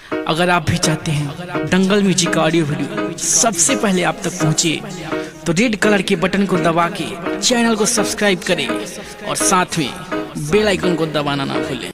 अगर आप भी चाहते हैं दंगल म्यूजिक का ऑडियो वीडियो सबसे पहले आप तक पहुंचे तो रेड कलर के बटन को दबा के चैनल को सब्सक्राइब करें और साथ में बेल आइकन को दबाना ना भूलें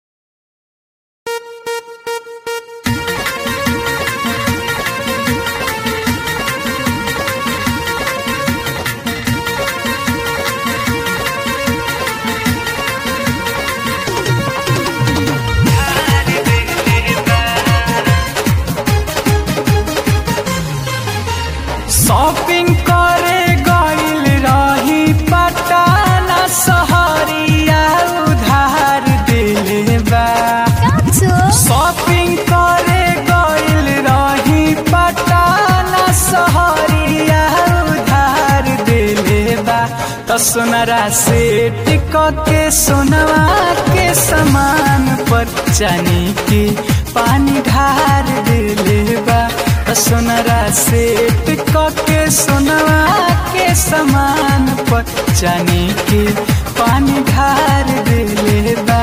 शॉपिंग करे गइल रही पटना सहरिया उधार दिले बा शॉपिंग करे गइल रही पटना सहरिया उधार दिले बा त सोनरा से टिक के सोनवा के समान पर चानी के पानी ढार दिले बा त सोनरा से टिक के सोनवा के समान पर चानी के पानी ढार दिले बा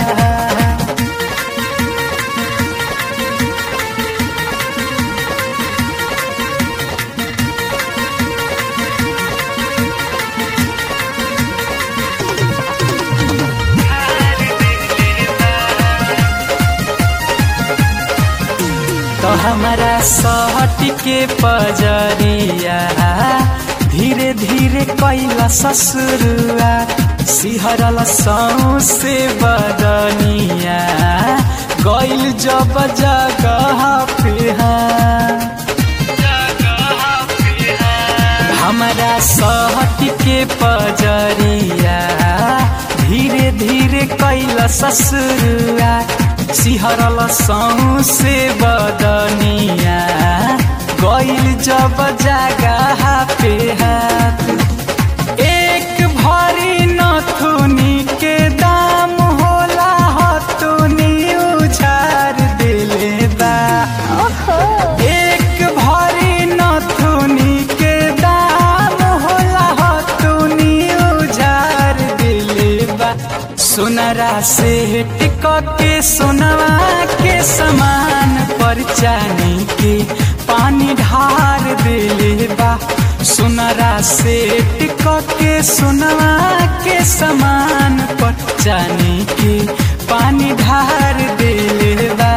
तो हमारा सहट के पजरिया धीरे धीरे कैला ससुरुआ सिहरल से बदनिया गैल जब जगह पे हमारा सहट के पजरिया धीरे धीरे कैला ससुरुआ सिहरल से बदनिया गैल जब जगह पे हाथ एक भरी नथुनी के दाम होला हथुनी उछार दिले बा एक भरी नथुनी के दाम होला हथुनी उझार दिले बा सोनरा से टिक के सोनवा के समान पर चानी के पानी ढार दिले बा सोनरा से टिक के सोनवा के समान पर चानी के पानी ढार दिले बा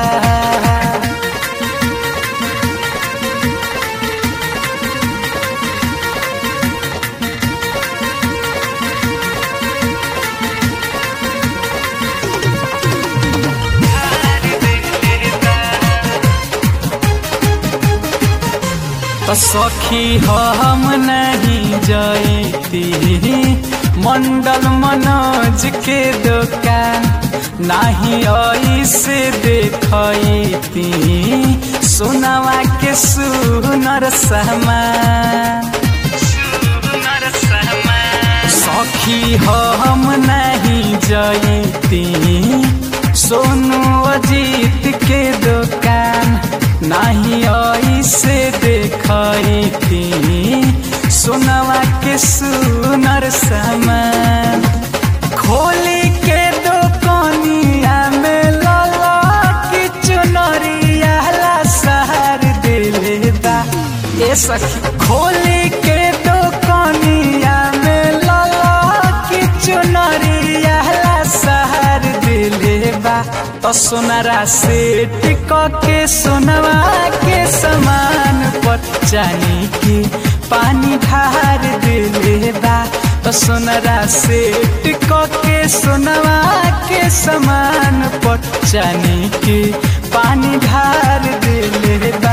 तो सखी हम नहीं जयती मंडल मनोज के दुकान नहीं ऐसे देखती सोनवा के सुनर सामान सखी हम नहीं जयती सोनू अजीत के दुकान नहीं ऐसे देखती सोनवा के सुनर सामान खोली के दुकानिया में लाला की चुनरिया ला सहर दिले बा ए सखी खोली के दुकानिया में लाला की चुनरिया ला सहर दिले बा तो सोनरा से टिक के सोनवा के समान पर चानी के पानी ढार दिले बा तो सोनरा से टिक के सोनवा के समान पर चानी के पानी ढार दिले बा